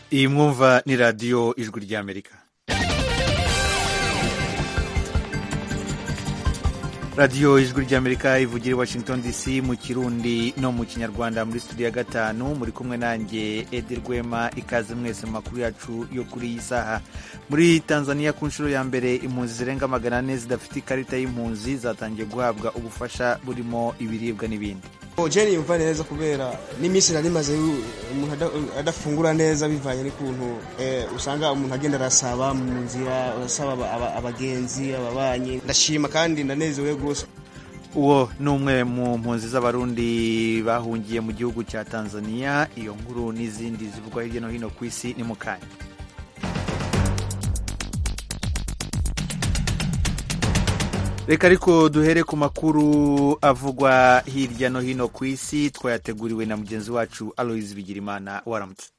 iyi mwumva ni radiyo ijwi ry'amerika radiyo ijwi ry'amerika ivugira i washington dc mu kirundi no mu kinyarwanda muri studio ya gatanu muri kumwe nanjye edi rwema ikaze mwese mu makuru yacu yo kuri iyi saha muri tanzania ku nshuro ya mbere impunzi zirenga magana ane zidafite ikarita y'impunzi zatangiye guhabwa ubufasha burimo ibiribwa n'ibindi jeni yumva neza kubera n'iminsi nari maze umuntu adafungura neza bivanye n'ukuntu usanga umuntu agenda arasaba mu nzira urasaba abagenzi ababanyi ndashima kandi ndanezerewe rwose uwo ni umwe mu mpunzi z'abarundi bahungiye mu gihugu cya tanzania iyo nkuru n'izindi zivugwa hirya no hino ku isi ni mu kanya reka ariko duhere ku makuru avugwa hirya no hino ku isi twayateguriwe na mugenzi wacu aloise bigirimana waramutse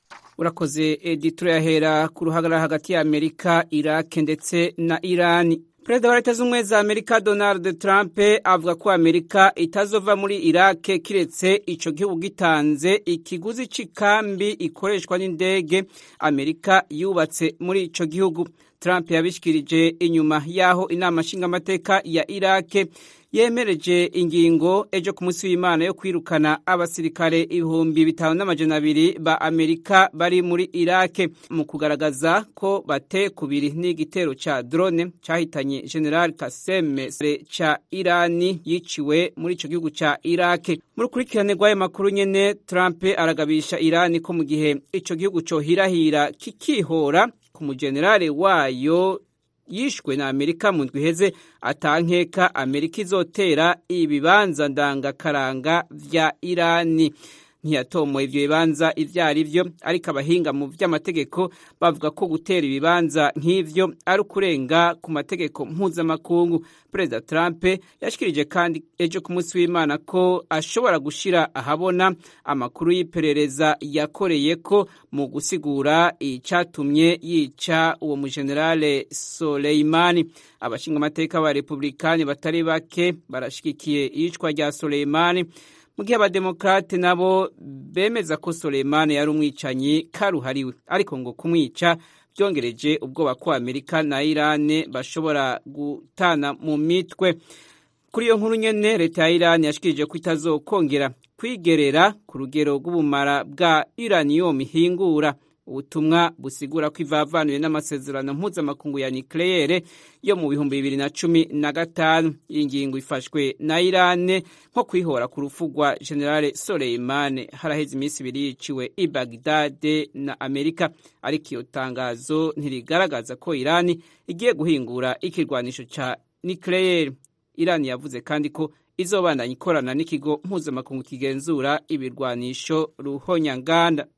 urakoze edi turayahera ku ruhagarara hagati ya amerika irake ndetse na irani perezida wa leta z'ubumwe za amerika donald trump avuga ko amerika itazova muri irake kiretse ico gihugu gitanze ikiguzi c'ikambi ikoreshwa n'indege amerika yubatse muri ico gihugu trump yabishikirije inyuma y'aho inama nshingamateka ya irake yemereje ingingo ejo ku munsi w'imana yo kwirukana abasirikare ibihumbi bitanu n'amajana abiri ba amerika bari muri irake mu kugaragaza ko bate kubiri n'igitero ca drone cahitanye general kasem ca irani yiciwe muri ico gihugu ca irake mu rukurikirane rw'ayo makuru nyene trump aragabisha irani ko mu gihe ico gihugu cohirahira kikihora ku mujenerale wayo yishwe na amerika mu ndwi iheze atankeka amerika izotera ibibanza ndangakaranga vya irani ntiyatomoye ivyo bibanza ivyo ari vyo ariko abahinga mu vy'amategeko bavuga ko gutera ibibanza nk'ivyo ari ukurenga ku mategeko mpuzamakungu perezida trump yashikirije kandi ejo ku munsi w'imana ko ashobora gushira ahabona amakuru y'iperereza yakoreye ko mu gusigura icatumye yica uwo mujenerale soleimani abashinga amateka ba republikani batari bake barashigikiye iyicwa rya soleimani mu gihe abademokrate nabo bemeza ko Soleimani yari umwicanyi karuhariwe ariko ngo kumwica byongereje ubwoba ko Amerika na Irane bashobora gutana mu mitwe kuri iyo nkuru nyene leta ya Irani yashikirije ko itazokongera kwigerera ku rugero rw'ubumara bwa uranium ihingura ubutumwa busigura ko ivavanuye n'amasezerano mpuzamakungu ya nucleaire yo mu bihumbi bibiri na cumi na gatanu iyi ngingo ifashwe na irane nko kwihora ku rupfu rwa generale soleimane haraheze iminsi ibiri yiciwe i bagdade na amerika ariko iyo tangazo ntirigaragaza ko irani igiye guhingura ikirwanisho ca nucleaire irani yavuze kandi ko izobandanya ikorana n'ikigo mpuzamakungu kigenzura ibirwanisho ruhonyanganda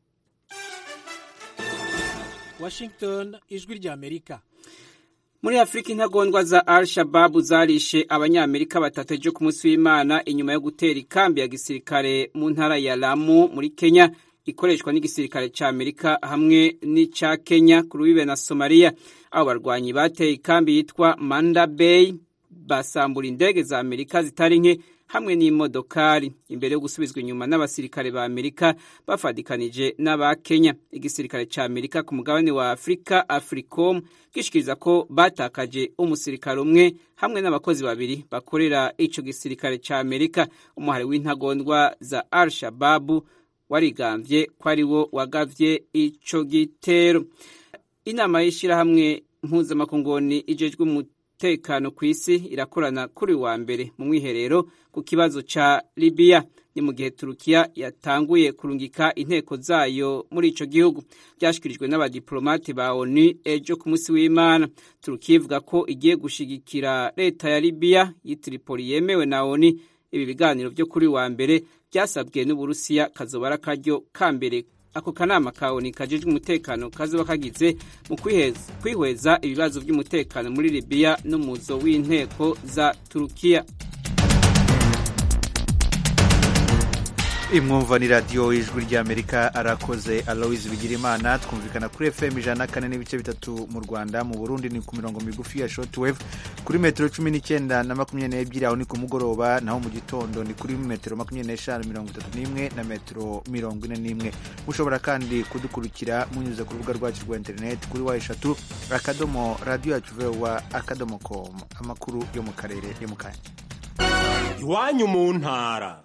Washington ijwi rya Amerika muri afurika intagondwa za al shababu zarishe abanyamerika batatu ejo ku munsi w'imana inyuma yo gutera ikambi ya gisirikare mu ntara ya lamu muri kenya ikoreshwa n'igisirikare cya amerika hamwe n'icya kenya ku rubibe na somaliya abo barwanyi bateye ikambi yitwa manda bay basambura indege za amerika zitari nke hamwe n'imodokari imbere yo gusubizwa inyuma n'abasirikare ba amerika bafadikanije n'aba kenya igisirikare cya amerika ku mugabane wa afurika africom gishikiriza ko batakaje umusirikare umwe hamwe n'abakozi babiri bakorera ico gisirikare cya amerika umuhari w'intagondwa za al shababu warigambye ko ari wo wagavye ico gitero inama y'ishirahamwe mpuzamakungoni ijejwe umutekano ku isi irakorana kuri wa mbere mu mwiherero ku kibazo ca Libya ni mu gihe Turukiya yatanguye kurungika inteko zayo muri ico gihugu byashikirijwe n'abadiplomate ba ONU ejo ku munsi w'Imana Turukiya ivuga ko igiye gushigikira leta ya Libya y'Itripoli yemewe na ONU ibi biganiro byo kuri wa mbere byasabwe n'Uburusiya kazobara karyo ka mbere ako kanama ka ONU kajejwe umutekano kazoba kagize mu kwihweza ibibazo by'umutekano muri Libya n'umuzo w'inteko za Turukiya imwumva ni radiyo ijwi ry'amerika arakoze aloise bigirimana twumvikana kuri fm ijana na kane n'ibice bitatu mu rwanda mu burundi ni ku mirongo migufi ya shortwave kuri metero cumi n'icyenda na makumyabiri n'ebyiri aho ni ku mugoroba naho mu gitondo ni kuri metero makumyabiri n'eshanu mirongo itatu n'imwe na metero mirongo ine n'imwe mushobora kandi kudukurikira munyuze ku rubuga rwacu rwa interineti kuri wa eshatu akadomo radiyo yacu vewa akadomo komu amakuru yo mu karere yo mu kanya iwanyu mu ntara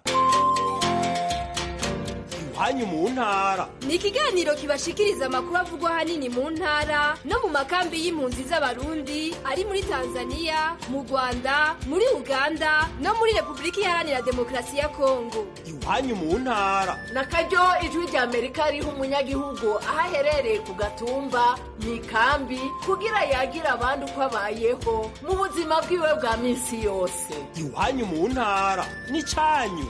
iwanyu mu ntara ni ikiganiro kibashikiriza amakuru avugwa ahanini mu ntara no mu makambi y'impunzi z'abarundi ari muri tanzania mu rwanda muri uganda no muri repubulika iharanira demokarasi ya kongo iwanyu mu ntara na karyo ijwi rya amerika riha umunyagihugu aho aherereye ku gatumba mu ikambi kugira yagira abandi uko abayeho mu buzima bwiwe bwa minsi yose iwanyu mu ntara ni cyanyu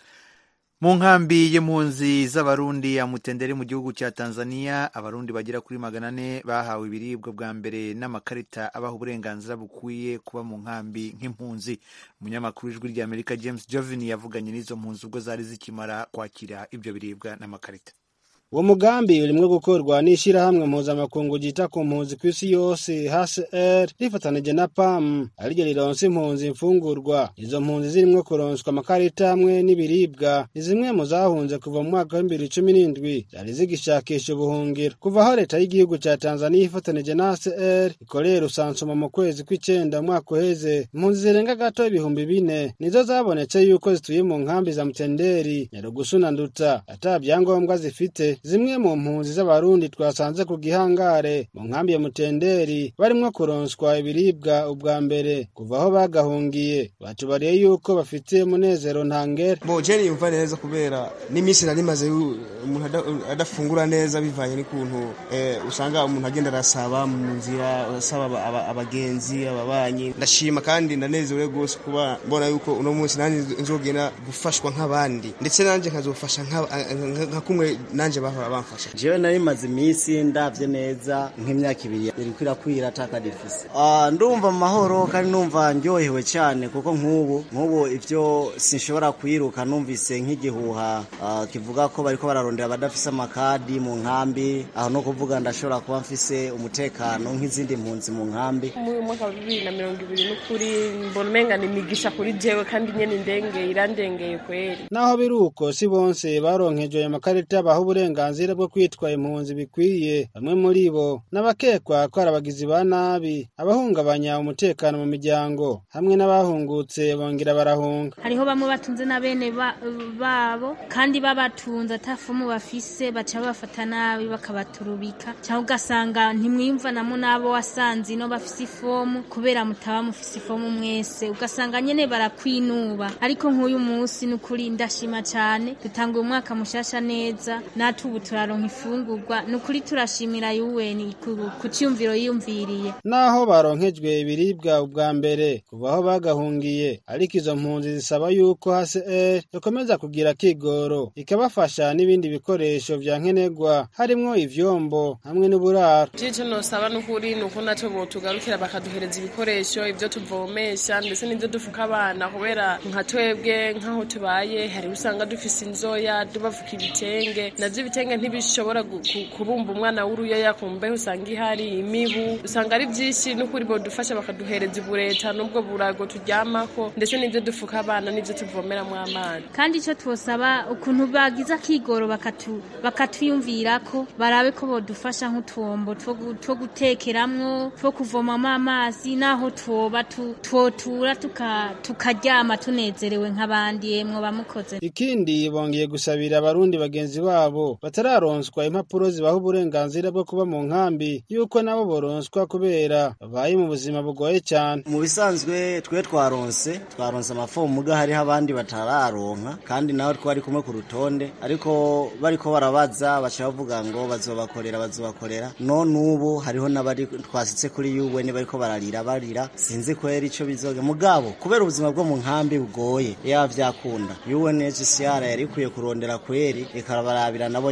mu nkambi y'impunzi z'abarundi ya mutenderi mu gihugu cya tanzania abarundi bagera kuri magana ane bahawe ibiribwa bwa mbere n'amakarita abaha uburenganzira bukwiye kuba mu nkambi nk'impunzi umunyamakuru w'ijwi ry'amerika james jovini yavuganye n'izo mpunzi ubwo zari zikimara kwakira ibyo biribwa n'amakarita uwo mugambi urimwo gukorwa n'ishirahamwe mpuzamakungu ryita ku mpunzi kw'isi yose hcr rifatanije na pam ariryo rironsa impunzi imfungurwa izo mpunzi zirimwo kuronswa amakarita hamwe n'ibiribwa ni zimwe mu zahunze kuva mu mwaka w'ibibiri cumi n'indwi zari zigishakisha ubuhungiro kuva aho leta y'igihugu ca tanzaniya ifatanije na hcr ikorera usansuma mu kwezi kw'icenda umwaka uheze impunzi zirenga gato ibihumbi bine nizo zabonetse yuko zituye mu nkambi za mutenderi nyarugusu na nduta ata vyangombwa zifite zimwe mu mpunzi z'abarundi twasanze ku gihangare mu nkambi ya mutenderi barimwo kuronswa ibiribwa ubwa mbere kuva aho bagahungiye batubariye yuko bafite umunezero ntangere bo jeni yumva neza kubera n'iminsi nari maze umuntu ada- adafungura neza bivanye n'ukuntu eh, usanga umuntu agenda arasaba mu nzira asaba aba- aba- abagenzi ababanyi ndashima kandi ndanezerewe rwose kuba mbona yuko uno munsi nanjye nzogenda gufashwa nk'abandi ndetse nanjye nkazofasha nka- nka nka kumwe nanjye bahora bamfasha jewe nari maze iminsi ndavye neza nk'imyaka ibiri iriko irakwira ataka difise Ah, ndumva mu mahoro kandi numva ndyohewe cyane kuko nk'ubu nk'ubu ivyo sinshobora kwiruka numvise nk'igihuha ah, kivuga ko bariko bararondera abadafise amakadi mu nkambi aho no kuvuga ndashobora kuba mfise umutekano nk'izindi mpunzi mu nkambi muri uyu mwaka wa bibiri na mirongo ibiri n'ukuri mbona umenga ni imigisha kuri jewe kandi nyene indengeye irandengeye kweri naho biri uko si bonse baronkejwe ayo makarita baha uburenganzira bwo kwitwa impunzi bikwiye bamwe muri bo n'abakekwa ko ari abagizi ba nabi abahungabanya umutekano mu miryango hamwe n'abahungutse bongera barahunga hariho bamwe batunze na bene ba- babo kandi babatunze atafumu bafise baca babafata nabi bakabaturubika cyangwa ugasanga ntimwiyumvanamo n'abo wasanze ino bafise ifomu kubera mutaba mufise ifomu mwese ugasanga nyene barakwinuba ariko nk'uyu munsi ni ukuri ndashima cyane dutanga uyu mwaka mushasha neza natwe ubu turaronka ifungurwa ni ukuri turashimira yuweni ku ku ciyumviro yiyumviriye naho baronkejwe ibiribwa ubwa mbere kuva aho bagahungiye ariko izo mpunzi zisaba yuko hcr ikomeza kugira kigoro ikabafasha n'ibindi bikoresho vya nkenerwa harimwo ivyombo hamwe n'uburaro jico nosaba n'ukuri ni uko naco botugarukira bakaduhereza ibikoresho ivyo tuvomesha ndetse n'ivyo dufuka abana kubera nka twebwe nk'aho tubaye hari usanga dufise inzoya tubafuka ibitenge navyo ibitenge ntibishobora gu- ku- kubumba umwana w'uruyoya ku mbeho usanga ihari imibu usanga ari vyinshi n'ukuri bodufasha bakaduhereza ibureta n'ubwo burago turyamako ndetse n'ivyo dufuka abana n'ivyo tuvomeramwo amazi kandi icyo twosaba ukuntu bagize akigoro bakatu bakatwiyumvirako barabe ko bodufasha nk'utwombo two gu- two gutekeramwo two kuvomamo amazi naho twoba tu- twotura tuka- tukaryama tunezerewe nk'abandi yemwe bamukoze ikindi bongeye gusabira abarundi bagenzi babo batararonswa impapuro zibaha uburenganzira bwo kuba mu nkambi yuko nabo boronswa kubera babaye mu buzima bugoye cyane mu bisanzwe twe twaronse twaronse amafomu muga hariho abandi batararonka kandi nawe twari kumwe ku rutonde ariko bariko barabaza baca bavuga ngo bazobakorera bazobakorera none ubu hariho n'abari twasitse kuri UN bariko bararira barira sinzi kwera ico bizoga mugabo kubera ubuzima bwo mu nkambi bugoye yaba vyakunda UNHCR yari ikwiye kurondera kweri ikarabarabira nabo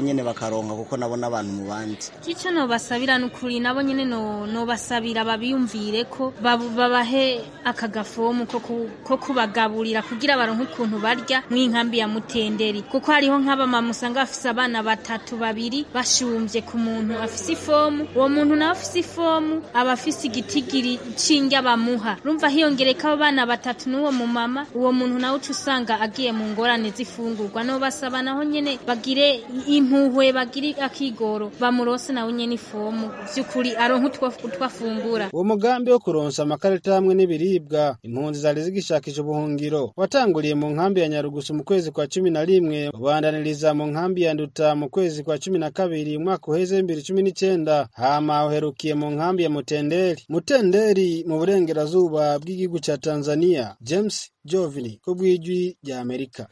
nyene bakaronka kuko nabo n'abantu mu bandi icyo nobasabira ni ukuri nabo nyine no- nobasabira babiyumvire ko babu- babahe aka gafomu ko ku- ko kubagaburira kugira baronke ukuntu barya mu inkambi ya mutenderi kuko hariho nk'abamama usanga bafise abana batatu babiri bashumvye ku muntu afise ifomu uwo muntu nawe afise ifomu aba afise igitigiri c'indya bamuha rumva hiyongereka abo bana batatu n'uwo mumama uwo muntu nawe uca usanga agiye mu ngorane z'ifungurwa nobasaba naho nyene bagire impuhwe bagire akigoro bamurose nawe nyene ifomu vy'ukuri aronke utwo utwo afungura uwo mugambi wo kuronsa amakarita hamwe n'ibiribwa impunzi zari zigishakisha ubuhungiro watanguriye mu nkambi ya nyarugusu mu kwezi kwa cumi na rimwe ubandaniriza mu nkambi ya nduta mu kwezi kwa cumi na kabiri umwaka uheze w'ibibiri cumi n'icenda hama uherukiye mu nkambi ya mutenderi mutenderi mu burengerazuba bw'igihugu ca tanzania james jovini ko bw'ijwi rya amerika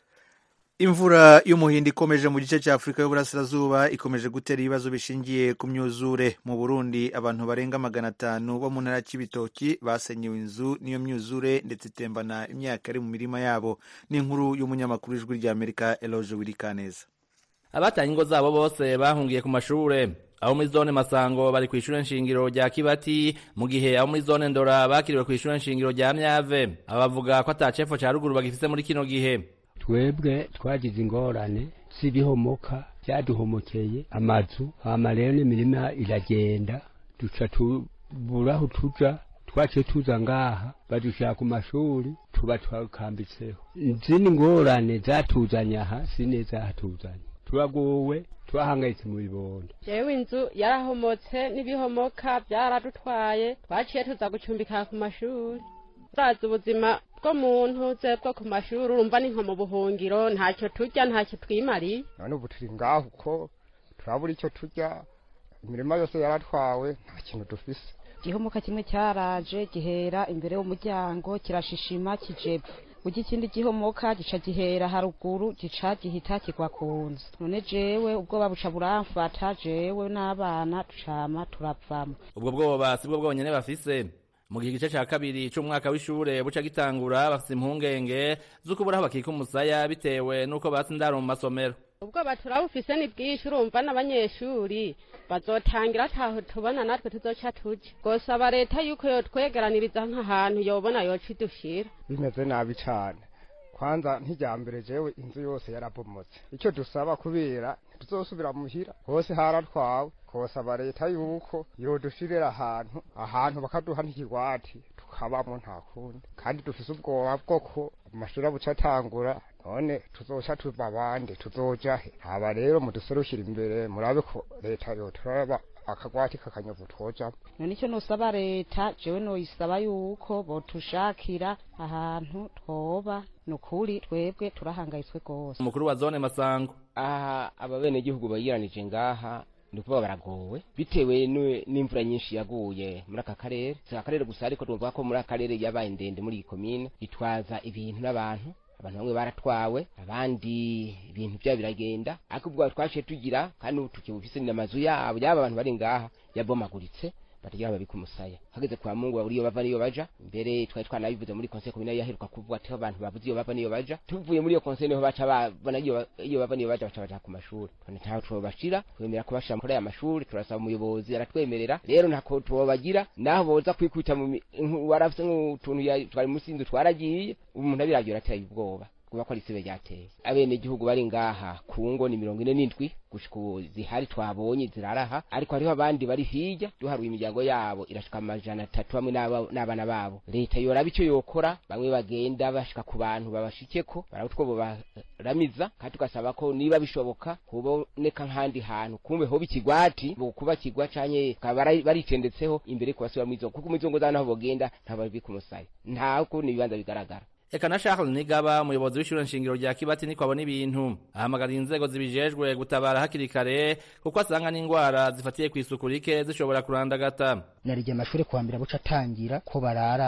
imvura y'umuhindo ikomeje mu gice cya afurika y'uburasirazuba ikomeje gutera ibibazo bishingiye ku myuzure mu burundi abantu barenga magana atanu bo mu ntara y'ibitoki basenyewe inzu n'iyo myuzure ndetse itembana imyaka iri mu mirima yabo n'inkuru y'umunyamakuru w'ijwi rya amerika eloge wirikaneza abatanye ingo zabo bose bahungiye ku mashure abo muri zone masango bari ku ishure nshingiro rya kibati mu gihe abo muri zone ndora bakiriwe ku ishure nshingiro rya myave aba bavuga ko ata cefo ca ruguru bagifise muri kino gihe twebwe twagize ingorane z'ibihomoka byaduhomokeye amazu hama rero n'imirima iragenda duca tubura aho tuja twaciye tuza ngaha badushira ku mashuri tuba twakambitseho izindi ngorane zatuzanye aha si neza hatuzanye turagowe twahangayitse mu bibondo jewe inzu yarahomotse n'ibihomoka byaradutwaye twaciye tuza gucumbika ku mashuri turazi ubuzima bw'umuntu ze bwo ku mashuri urumva ni nko mu buhungiro ntacyo turya ntacyo twimariye none ubu turi ngaho uko turabura icyo turya imirima yose yaratwawe nta kintu dufise igihomoka kimwe cyaraje gihera imbere y'umuryango kirashishima kijepfa ujya ikindi gihomoka gica gihera haruguru gica gihita kigwa ku nzu none jewe ubwoba buca buramfata jewe n'abana ducama turavamo ubwo bwoba si bwo bwonyene bafise mu gihe igice ca kabiri c'umwaka w'ishure buca gitangura bafise impungenge z'uko uburaho bakika umusaya bitewe n'uko batse indaro mu masomero ubwoba turabufise ni bwinshi urumva n'abanyeshuri bazotangira ataho tubona natwe tuzoca tuja gosaba leta yuko yotwegeraniriza nk'ahantu yobona yoca idushira bimeze nabi cane kwanza nk'ijyambere jewe inzu yose yarabomotse icyo dusaba kubera ntituzosubira muhira hose haratwawe kosaba leta yuko yodushirira ahantu ahantu bakaduha n'ikigwati tukabamo nta kundi kandi dufise ubwoba bwo ko amashuri abuca atangura none tuzoca tuva abandi tuzoja he haba rero muduserukira imbere murabe ko leta yoturaba akagwati kakanyovu twojamo none icyo nosaba leta jewe noyisaba yuko botushakira ahantu twoba ni ukuri twebwe turahangayitswe rwose umukuru wa zone masango aha ababenegihugu bayiranije ngaha ni ukuvuga baragowe bitewe n'u- n'imvura nyinshi yaguye muri aka karere si aka karere gusa ariko twumva ko muri aka karere yabaye ndende muri iyi komine itwaza ibintu n'abantu abantu bamwe baratwawe abandi ibintu byabo biragenda ariko ubwo twaciye tugira kandi ubu tukibufise n'amazu yabo yaba abantu bari ngaha yabomaguritse batagira babika umusaya hageze kwa mungu babura iyo bava niyo baja mbere twari twanabivuze muri conseil communale yaheruka kuvuga ati abantu bavuze iyo bava niyo baja tuvuye muri iyo conseil niho baca babona iyo ba- iyo bava niyo baja baca baja ku mashuri none ntaho twobashira twemera kubashira muri aya mashuri turasaba umuyobozi aratwemerera rero ntako tubobagira naho boza kwikubita mu mi- nku- warafise nk'utuntu ya- twari munsi y'inzu twaragiye umuntu abiragiye arateye ubwoba kuba ko ari isibe ryateye abenegihugu bari ngaha ku ngo ni mirongo ine n'indwi gushika ubu zihari twabonye ziraraha ariko hariho abandi bari hirya duharuye imiryango yabo irashika amajana atatu hamwe n'aba- n'abana babo leta yoraba icyo yokora bamwe bagenda bashika ku bantu babashikeko barabutwo baramiza kandi tugasaba ko niba bishoboka kuboneka nk'ahandi hantu kumbe hoba ikigwati bokuba kigwa canke bakaba bara- baricendetseho imbere kubasubira mu izo kuko mu izo ngo zabo naho bogenda ntababika umusaya nta kundi ibibanza bigaragara eka na charles nigaba umuyobozi w'ishure nshingiro rya kibati niko abona ibintu ahamagarira inzego zibijejwe gutabara hakiri kare kuko asanga n'ingwara zifatiye kw'isuku rike zishobora kurandagata narijya amashuri kuwa mbere buca atangira ko barara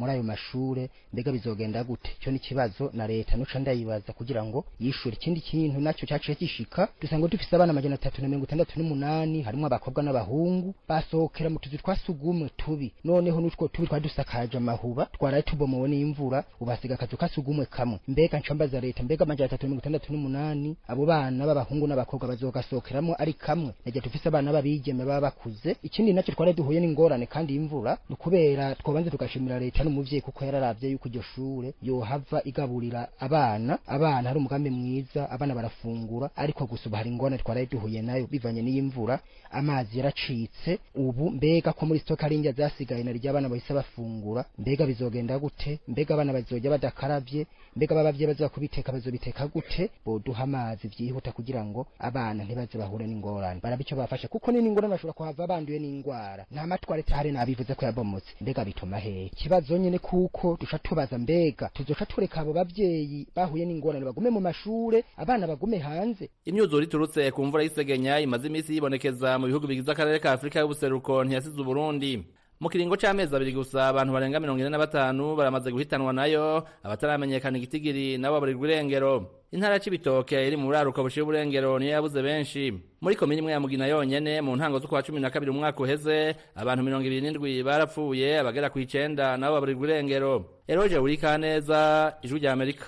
muri ayo mashure mbega bizogenda gute ico ni ikibazo na leta nuca ndayibaza kugira ngo yishure ikindi kintu naco caciye gishika dusanga dufise abana amajana atatu na mirongo itandatu n'umunani harimwo abakobwa n'abahungu basohokera mu tuzu twa sugumwe tubi noneho n'utwo tubi twari dusakaje amahuba twaraye tubomowe n'imvura ubasiga akazu ka sugumwe kamwe mbega nca mbaza leta mbega amajana atatu na mirongo itandatu n'umunani abo bana b'abahungu n'abakobwa bazogasohokeramo ari kamwe nagiye dufise abana b'abigeme baba bakuze ikindi naco twari duhuye n'ingorane kandi y'imvura ni ukubera twobanze tugashimira leta n'umuvyeyi kuko yararavye yuko iryo shure yohava igaburira abana abana hari umugambi mwiza abana barafungura ariko gusa ubu hari ingorane twaraye duhuye nayo bivanye n'iy'imvura amazi yaracitse ubu mbega ko muri stoka ari indya zasigaye na ry'abana bahise bafungura mbega bizogenda gute mbega abana bazojya badakaravye mbega babavye baza kubiteka bazobiteka gute boduha amazi vyihuta kugira ngo abana ntibaze bahure n'ingorane barabe ico bafasha kuko ni n'ingorane bashobora kuhava banduye n'ingwara nta matwarete hari nabivuze ko yabomotse mbega bituma hehe ikibazo nyene kuko duca tubaza mbega tuzoca tureka abo bavyeyi bahuye n'ingorane bagume mu mashure abana bagume hanze imyuzure iturutse ku mvura y'isegenya imaze iminsi yibonekeza mu bihugu bigize akarere ka afurika y'ubuseruko ntiyasize uburundi mu kiringo c'amezi abiri gusa abantu barenga mirongo ine na batanu baramaze guhitanwa nayo abataramenyekana igitigiri nabo baburirwa irengero intara c'ibitoke iri mu buraruko bushiye uburengero niyo yabuze benshi muri komini imwe ya mugina yonyene mu ntango z'ukwa cumi na kabiri umwaka uheze abantu mirongo ibiri n'indwi barapfuye abagera kw'icenda nabo baburirwa irengero eroje urikaneza ijwi rya amerika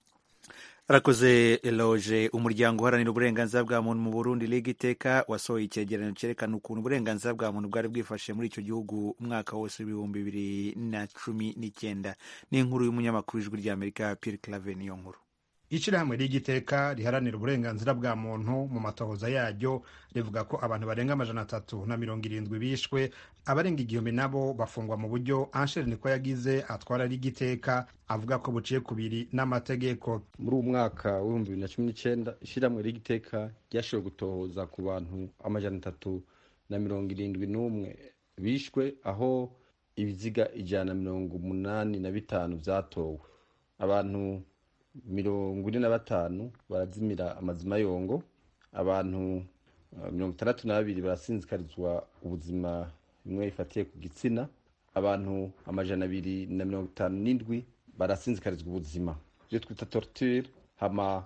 arakoze eloge umuryango uharanira uburenganzira bwa muntu mu burundi liga iteka wasohoye icyegeranyo cyerekana ukuntu uburenganzira bwa muntu bwari bwifashe muri icyo gihugu umwaka wose w'ibihumbi bibiri na cumi n'icyenda ni inkuru y'umunyamakuru w'ijwi rya amerika pierre clave niyo nkuru ishyirahamwe ry'igiteka riharanira uburenganzira bwa muntu mu matohoza yaryo rivuga ko abantu barenga amajana atatu na mirongo irindwi bishwe abarenga igihumbi nabo bafungwa mu buryo ansheri niko yagize atwara ry'igiteka avuga ko buciye kubiri n'amategeko muri uwo mwaka w'ibihumbi bibiri na cumi n'icyenda ishyirahamwe ry'igiteka ryashoboye gutohoza ku bantu amajana atatu na mirongo irindwi n'umwe bishwe aho ibiziga ijana na mirongo umunani na bitanu byatowe abantu mirongo ine na batanu barazimira amazima yongo abantu mirongo itandatu na babiri barasinzikarizwa ubuzima bimwe bifatiye ku gitsina abantu amajana abiri na mirongo itanu n'indwi barasinzikarizwa ubuzima ibyo twita torture hama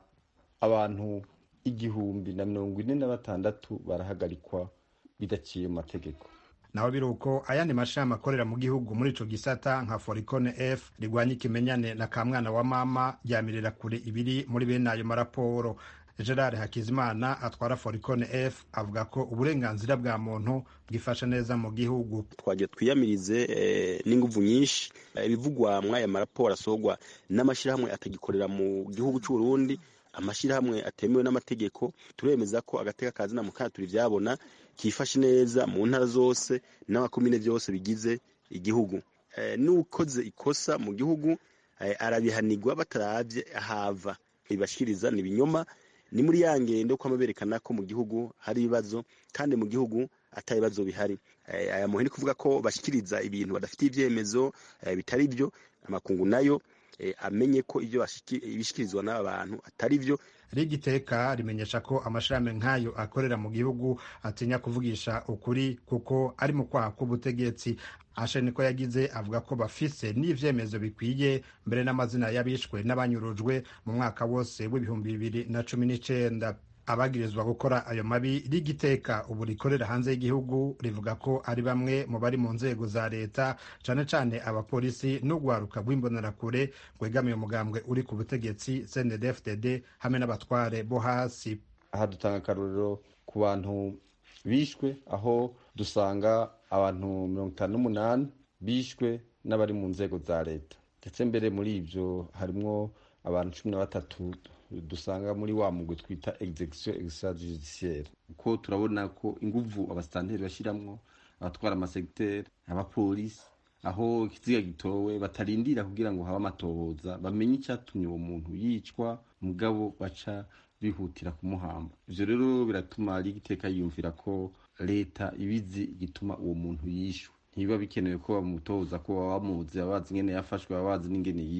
abantu igihumbi na mirongo ine na batandatu barahagarikwa bidaciye mu mategeko naho biri uko ayandi mashami akorera mu gihugu muri ico gisata nka foricone f rigwanya ikimenyane na kamwana wa mama ryamirira kure ibiri muri bene ayo maraporo gerard hakizimana atwara foricone f avuga ko uburenganzira bwa muntu bwifashe neza mu gihugu twagiye twiyamirize n'inguvu nyinshi ibivugwa muri aya maraporo asorwa n'amashyirahamwe atagikorera mu gihugu cy'uburundi amashyirahamwe atemewe n'amategeko turemeza ko agateka kazina mu kana turi byabona kifashe neza mu ntara zose n'amakomine byose bigize igihugu n'ukoze ikosa mu gihugu arabihanirwa batarabye ahava ibashikiriza ni ibinyoma ni muri ya ngendo ko berekana ko mu gihugu hari ibibazo kandi mu gihugu atari ibibazo bihari aya muhini kuvuga ko bashyikiriza ibintu badafite ibyemezo bitari byo amakungu nayo amenye ko ibyo bishyikirizwa n'aba bantu atari byo rigiteka rimenyesha ko amashami nk'ayo akorera mu gihugu atinya kuvugisha ukuri kuko ari mu kwaha k'ubutegetsi ashe niko yagize avuga ko bafise n'ivyemezo bikwiye mbere n'amazina y'abishwe n'abanyurujwe mu mwaka wose w'ibihumbi bibiri na cumi n'icenda abagirizwa gukora ayo mabi rigiteka ubu rikorera hanze y'igihugu rivuga ko ari bamwe mu bari mu nzego za leta cane cane abapolisi n'urwaruka rw'imbonerakure rwegamiye umugambwe uri ku butegetsi cndfdd hamwe n'abatware bo hasi aha dutanga akarorero ku bantu bishwe aho dusanga abantu mirongo itanu n'umunani bishwe n'abari mu nzego za leta ndetse mbere muri ibyo harimwo abantu cumi na batatu dusanga muri wa mugwi twita execution extrajudiciaire kuko turabona ko inguvu abasitanteri bashiramwo abatwara amasegiteri abapolisi aho ikiziga gitowe batarindira kugira ngo habe amatohoza bamenye icyatumye uwo muntu yicwa mugabo baca bihutira kumuhamba ivyo rero biratuma rigiteka yiyumvira ko leta ibizi igituma uwo muntu yishwe ntibiba bikenewe ko bamutoza ko baba bamuzi baba bazi ingene yafashwe baba bazi n'ingene yishwe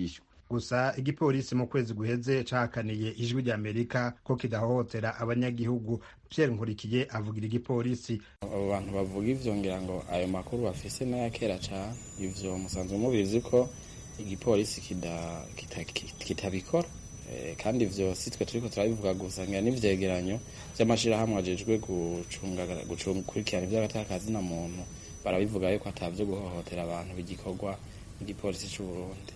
gusa igipolisi mu kwezi guheze cahakaniye ijwi rya amerika ko kidahohotera abanyagihugu pierre nkurikiye avugira igipolisi abo bantu bavuga ivyo ngira ngo ayo makuru bafise n'aya kera cane ivyo musanzwe mubizi ko igipolisi kida- kita- kitabikora Eh, kandi ivyo si twe turiko turabivuga gusa ngira n'ivyegeranyo vy'amashirahamwe ajejwe gucunga gukurikirana ivy'agatakazi na muntu barabivuga yuko atavyo guhohotera abantu bigikorwa n'igipolisi c'u Burundi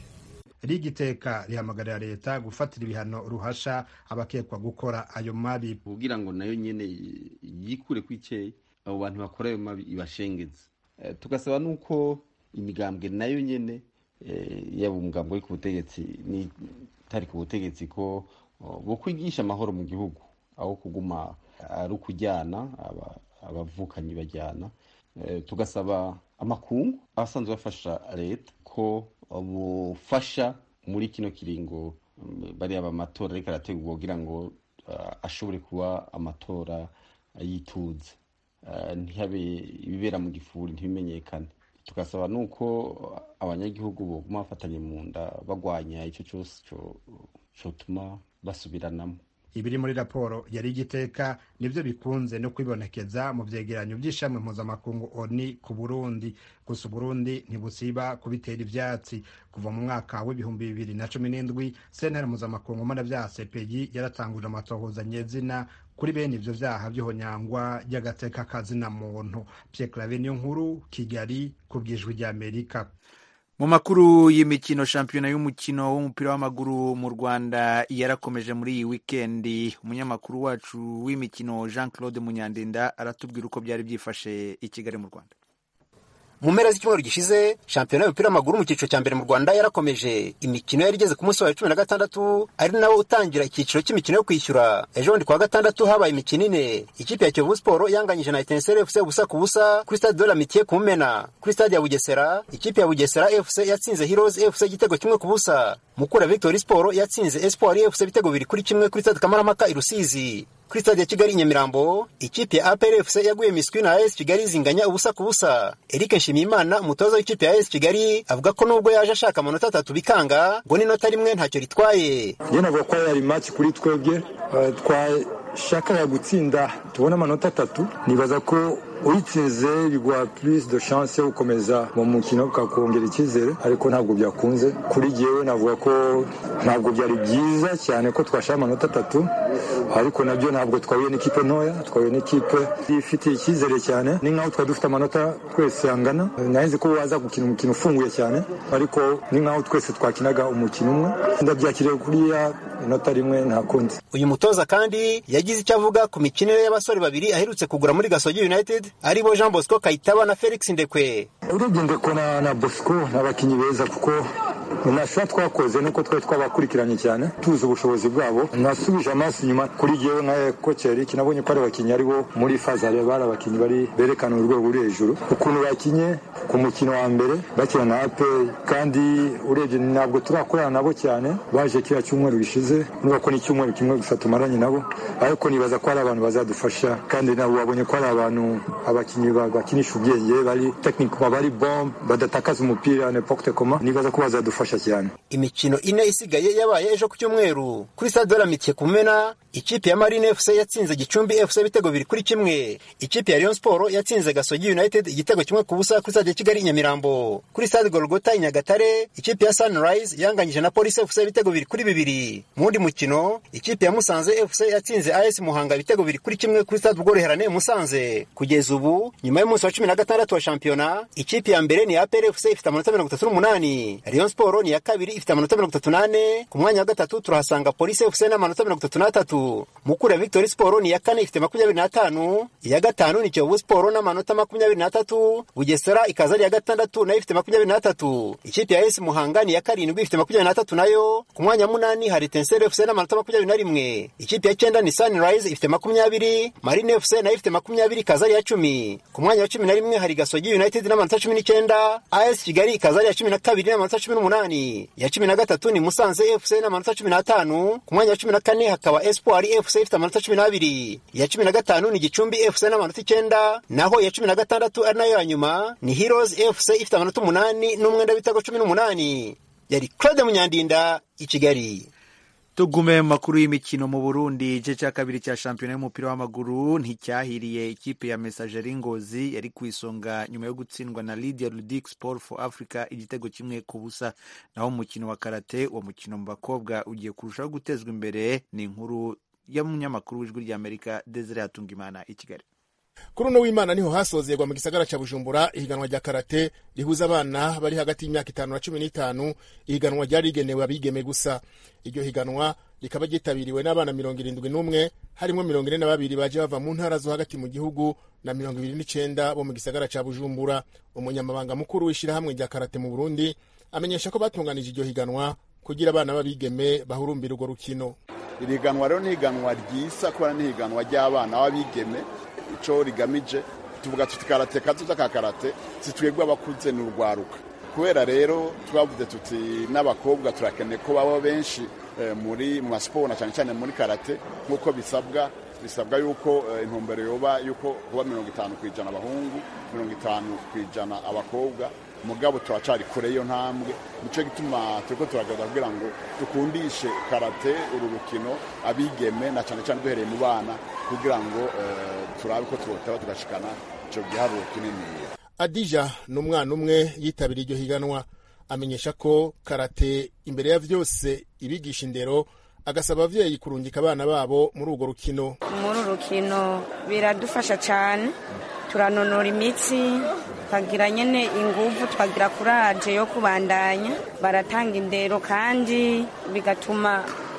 rigiteka rihamagarira leta gufatira ibihano ruhasha abakekwa gukora ayo mabi kugira ngo nayo nyene yikure kwiceye abo bantu bakora ayo mabi ibashengeze Eh, tugasaba nuko imigambwe nayo nyene eh, yaba umugambwe uri ku butegetsi n'itari ku butegetsi ko oh, bokwigisha amahoro mu gihugu aho kuguma ari ukujyana aba- abavukanyi bajyana Eh, tugasaba amakungu abasanzwe bafasha leta ko bufasha muri kino kiringo mm, bariya amatora ariko arategurwa kugira ngo ah, ashobore kuba amatora yituze Ah, ntihabe ibibera mu gifuri ntibimenyekane tugasaba nuko abanyagihugu boguma bafatanye mu nda bagwanya icyo cyose co- cotuma basubiranamo ibiri muri raporo yari igiteka nibyo bikunze no kwibonekeza mu vyegeranyo vy'ishami mpuzamakungu oni ku burundi gusa uburundi ntibusiba kubitera ivyatsi kuva mu mwaka w'ibihumbi bibiri na cumi n'indwi sentare mpuzamakungu mpanavyaha cpg yaratanguje amatohoza nyezina kuri bene ivyo vyaha vy'ihonyangwa ry'agateka kazina muntu pierre clave niyo nkuru kigali ku bwijwi ry'amerika mu makuru y'imikino shampiyona y'umukino w'umupira w'amaguru mu rwanda yarakomeje muri iyi wikendi umunyamakuru wacu w'imikino jean claude munyandinda aratubwira uko byari byifashe i kigali mu rwanda mu mpera z'icyumweru gishize shampiyona y'umupira w'amaguru mu cyiciro cya mbere mu rwanda yarakomeje imikino yari igeze ku munsi wa cumi na gatandatu ari nawo utangira icyiciro cy'imikino yo kwishyura ejo bundi kuwa gatandatu habaye imikino ine ikipe ya kiyovu siporo yanganyije na etenseri fc ubusa ku busa kuri stade de la mitiye ku mumena kuri stade ya bugesera ikipe ya bugesera fc yatsinze heroes fc igitego kimwe ku busa mukura victory siporo yatsinze espoir fc ibitego bibiri kuri kimwe kuri stade kamarampaka i rusizi kuri stade ya kigali i nyamirambo ikipe ya apr fc yaguye miswi na as kigali zinganya ubusa ku busa eric nshimiyimana umutoza w'ikipe ya as kigali avuga ko nubwo yaje ashaka amanota atatu bikanga ngo n'inota rimwe ntacyo ritwaye njye navuga ko yari match kuri twebwe eh, twashakaga gutsinda tubona amanota atatu nibaza ko uyitsinze biguha plus de chance yo gukomeza mu mukino ukakongera icyizere ariko ntabwo byakunze kuri jyewe navuga ko ntabwo byari byiza cyane ko twashaka amanota atatu ariko nabyo ntabwo twahuye n'ikipe ntoya twahuye n'ikipe ifitiye icyizere cyane ni nkaho twari dufite amanota twese angana narinzi ko waza gukina umukino ufunguye cyane ariko ni nkaho twese twakinaga umukino umwe ndabyakiriye kuriya inota rimwe nta kundi uyu mutoza kandi yagize icyo avuga ku mikinire y'abasore babiri aherutse kugura muri gasogi united aribo jean bosco kayitaba na felix ndekwe urebye ndeko na, na bosco ni abakinnyi beza kuko nashobora twakoze nuko twari twabakurikiranye cyane tuzi ubushobozi bwabo nasubije amaso inyuma kuri jyewe nka koci eric nabonye ko ari abakinnyi aribo muri fazare bari abakinnyi bari berekana urwego ruri hejuru ukuntu bakinye ku mukino wa mbere bakina na aperi kandi urebye ntabwo turakorana nabo cyane baje kiriya cyumweru gishize nuba ko ni icyumweru kimwe gusa tumaranye nabo ariko nibaza ko hari abantu bazadufasha kandi nabo babonye ko hari abantu abakinnyi ba- bakinisha ubwenge bari tekinikoma bari bombe badatakaza umupira n'epoke koma nibaza ko bazadufasha cyane imikino ine isigaye yabaye ejo ku cyumweru kuri stade de la mitiye ku mumena ikipe ya marine fc yatsinze gicumbi fc ibitego bibiri kuri kimwe ikipe ya rayon sport yatsinze gasogi united igitego kimwe ku busa kuri stade ya kigali i nyamirambo kuri stade golgota i nyagatare ikipe ya sunrise yanganyije na police fc ibitego bibiri kuri bibiri mu wundi mukino ikipe ya musanze fc yatsinze as muhanga ibitego bibiri kuri kimwe kuri stade ubworoherane musanze kugeza ubu nyuma y'umunsi wa cumi na gatandatu wa shampiyona ikipe ya mbere ni apr fc ifite amanota mirongo itatu n'umunani rayon sport ni iya kabiri ifite amanota mirongo itatu n'ane ku mwanya wa gatatu turahasanga police fc n'amanota mirongo itatu n'atatu mukura victory sport ni iya kane ifite makumyabiri n'atanu iya gatanu ni kiyovu sport n'amanota makumyabiri n'atatu bugesera ikaza ari iya gatandatu nayo ifite makumyabiri n'atatu ikipe ya esi muhanga ni iya karindwi ifite makumyabiri n'atatu nayo ku mwanya wa munani hari tenseri fc n'amanota makumyabiri na rimwe ikipe ya cyenda ni sunrise ifite makumyabiri marine fc nayo ifite makumyabiri ikaza ari iya cumi ku mwanya wa cumi na rimwe hari gasogi united n'amanota cumi n'icyenda as kigali ikaza ari iya cumi na kabiri n'amanota cumi n'umunani iya cumi na gatatu ni musanze fc n'amanota cumi n'atanu ku mwanya wa cumi na kane hakaba espoir fc ifite amanota cumi n'abiri iya cumi na gatanu ni gicumbi fc n'amanota icyenda naho iya cumi na gatandatu ari nayo ya nyuma ni heroes fc ifite amanota umunani n'umwenda w'ibitego cumi n'umunani yari claude munyandinda i kigali tugume mu makuru y'imikino mu burundi igice cya kabiri cya shampiyona y'umupira w'amaguru nticyahiriye ikipe ya mesageri ngozi yari ku isonga nyuma yo gutsindwa na lydia ludic sport for africa igitego kimwe ku busa naho umukino wa karate uwo mukino mu bakobwa ugiye kurushaho gutezwa imbere ni inkuru y'umunyamakuru w'ijwi ry'amerika desire hatungimana i kigali kuri uno w'imana niho hasozerwa mu gisagara ca bujumbura ihiganwa rya karate rihuza abana bari hagati y'imyaka itanu na cumi n'itanu ihiganwa ryari rigenewe abigeme gusa iryo higanwa rikaba ryitabiriwe n'abana mirongo irindwi n'umwe harimo mirongo ine na babiri baje bava mu ntara zo hagati mu gihugu na mirongo ibiri n'icenda bo mu gisagara ca bujumbura umunyamabanga mukuru w'ishirahamwe rya karate mu burundi amenyesha ko batunganije iryo higanwa kugira abana b'abigeme bahurumbira urwo rukino iri higanwa rero ni higanwa ryisa kubera ni higanwa ry'abana b'abigeme ico rigamije tuvuga tuti karate kazoza ka karate zitwebwe abakuze ni urwaruka kubera rero twavuze tuti n'abakobwa turakeneye ko baba benshi muri mu masiporo na cyane cyane muri karate nk'uko bisabwa bisabwa yuko intumbero yoba yuko kuba mirongo itanu ku ijana abahungu mirongo itanu ku ijana abakobwa mugabo turacari kure iyo ntambwe nico gituma turiko turagaragaza kugira ngo dukundishe karate uru rukino abigeme na cyane cyane duhereye mu bana kugira ngo uh, turabe ko twotaba tugashikana ico giharuro kininiya adija ni umwana umwe yitabiriye iryo higanwa amenyesha ko karate imbere ya vyose ibigisha indero agasaba abavyeyi kurungika abana babo muri urwo rukino muri uru rukino biradufasha cyane turanonora imitsi tukagira nyine ingufu tukagira kuraje yo kubandanya baratanga indero kandi bigatuma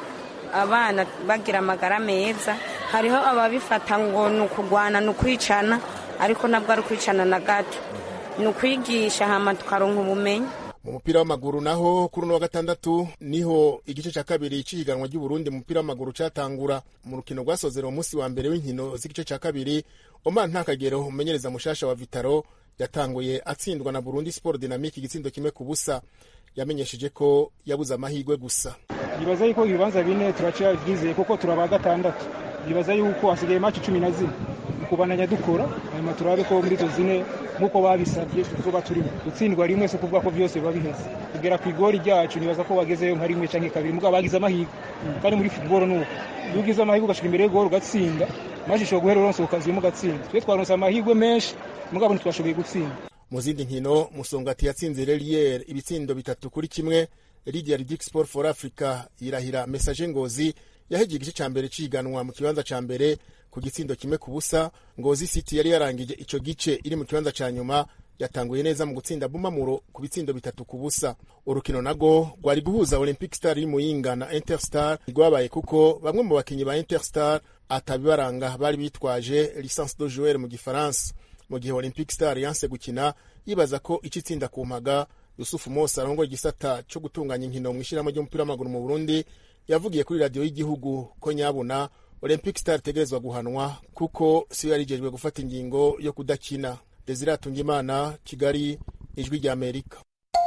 abana bagira amagara meza hariho ababifata ngo ni ukugwana ni ukwicana ariko nabwo ari ukwicana na gato ni ukwigisha hama tukaronka ubumenyi mu mupira w'amaguru naho kuri uno wa gatandatu niho igice cya kabiri cy'ihiganwa ry'uburundi mu mupira w'amaguru cyatangura mu rukino rwasozera umunsi wa mbere w'inkino z'igice cya kabiri omar ntakagero umenyereza mushasha wa vitaro yatanguye atsindwa na burundi sport dynamique igitsindo kimwe ku busa yamenyesheje ko yabuze amahirwe gusa yibaza yuko ibibanza bine turacyabwizeye kuko turaba gatandatu yibaza yuko hasigaye maci cumi na zine kubandanya dukora hanyuma turabe ko muri izo zine nk'uko babisabye tuzoba turimo gutsindwa rimwe si ukuvuga ko byose biba biheze kugera ku igori ryacu nibaza ko bagezeyo nka rimwe cyangwa kabiri mugabo bagize amahirwe kandi muri futuboro ni uko iyo ugize amahirwe ugashika imbere y'igori ugatsinda maze ishobora guhera uronse ukaziyemo ugatsinda twe twaronse amahirwe menshi mugabo ntitwashoboye gutsinda mu zindi nkino musongati yatsinze relier ibitsindo bitatu kuri kimwe lidia ridic sport for africa yirahira message ngozi yahegiye igice ca mbere ciganwa mu kibanza ca mbere ku gitsindo kimwe ku busa ngozi city yari yarangije ico gice iri mu kibanza ca nyuma yatanguye neza mu gutsinda bumamuro ku bitsindo bitatu ku busa urukino nago rwari guhuza olympic star y'imuyinga na interstar rwabaye kuko bamwe mu bakinyi ba interstar atabibaranga bari bitwaje licence de joueur mu gifaransa mu gihe olympic star yanse gukina yibaza ko ico itsinda ku mpaga yusufu mose arongoye igisata co gutunganya inkino mu ishyirahamwe ry'umupira w'amaguru mu burundi yavugiye kuri radiyo y'igihugu ko nyabuna olympic star itegerezwa guhanwa kuko siyo yarijejwe gufata ingingo yo kudakina desire atungimana kigali ijwi rya amerika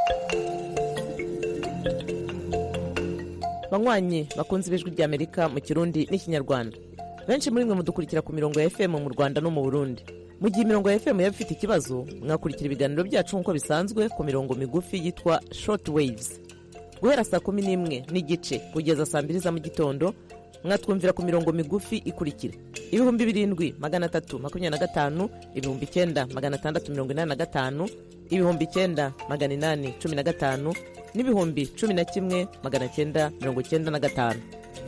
banywanyi bakunze ibijwi rya amerika mu kirundi n'ikinyarwanda benshi muri mwe mudukurikira ku mirongo ya fm mu rwanda no mu burundi mu gihe imirongo ya fm yaba ifite ikibazo mwakurikira ibiganiro byacu nk'uko bisanzwe ku mirongo migufi yitwa short waves guhera saa kumi n'imwe n'igice kugeza saa mbiri za mu gitondo mwatwumvira ku mirongo migufi ikurikira ibihumbi birindwi magana atatu makumyabiri na gatanu ibihumbi icyenda magana atandatu mirongo inani na gatanu ibihumbi icyenda magana inani cumi na gatanu n'ibihumbi cumi na kimwe magana cyenda mirongo cyenda na gatanu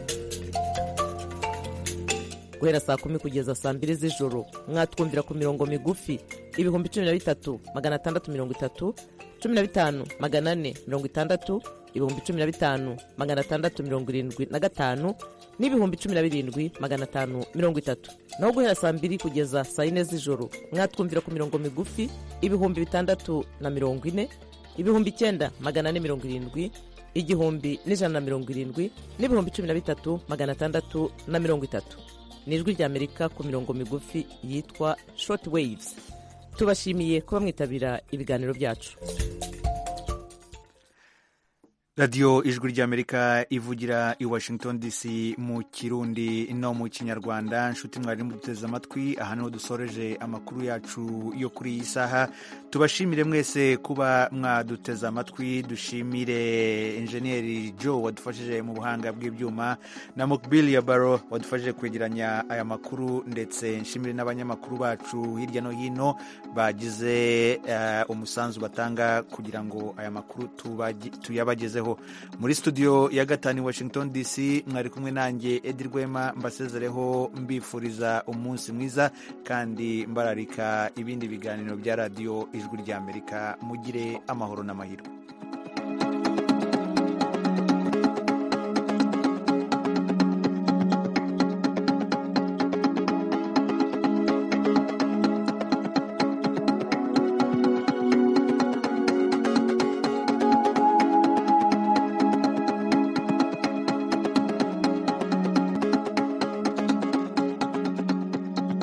guhera saa kumi kugeza saa mbiri z'ijoro mwatwumvira ku mirongo migufi ibihumbi cumi na bitatu magana atandatu mirongo itatu cumi na bitanu magana ane mirongo itandatu ibihumbi cumi na bitanu magana atandatu mirongo irindwi na gatanu n'ibihumbi cumi na birindwi magana atanu mirongo itatu naho guhera saa mbiri kugeza saa yine z'ijoro mwatwumvira ku mirongo migufi ibihumbi bitandatu na mirongo ine ibihumbi icyenda magana ane mirongo irindwi igihumbi n'ijana na mirongo irindwi n'ibihumbi cumi na bitatu magana atandatu na mirongo itatu ni ijwi ry'amerika ku mirongo migufi yitwa short waves tubashimiye kuba mwitabira ibiganiro byacu radiyo ijwi ry'amerika ivugira i washington dc mu kirundi no mu kinyarwanda nshuti mwari muduteze amatwi aha niho dusoreje amakuru yacu yo kuri iyi saha tubashimire mwese kuba mwaduteze amatwi dushimire enjeniyeri joe wadufashije mu buhanga bw'ibyuma na mukbili ya baro wadufashije kwegeranya aya makuru ndetse nshimire n'abanyamakuru bacu hirya no hino bagize uh, umusanzu batanga kugira ngo aya makuru tuyabagezeho muri studio ya gatanu i washington dc mwari kumwe nanjye edi rwema mbasezereho mbifuriza umunsi mwiza kandi mbararika ibindi biganiro bya radiyo ijwi ry'amerika mugire amahoro n'amahirwe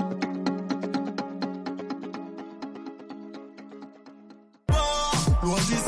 Was it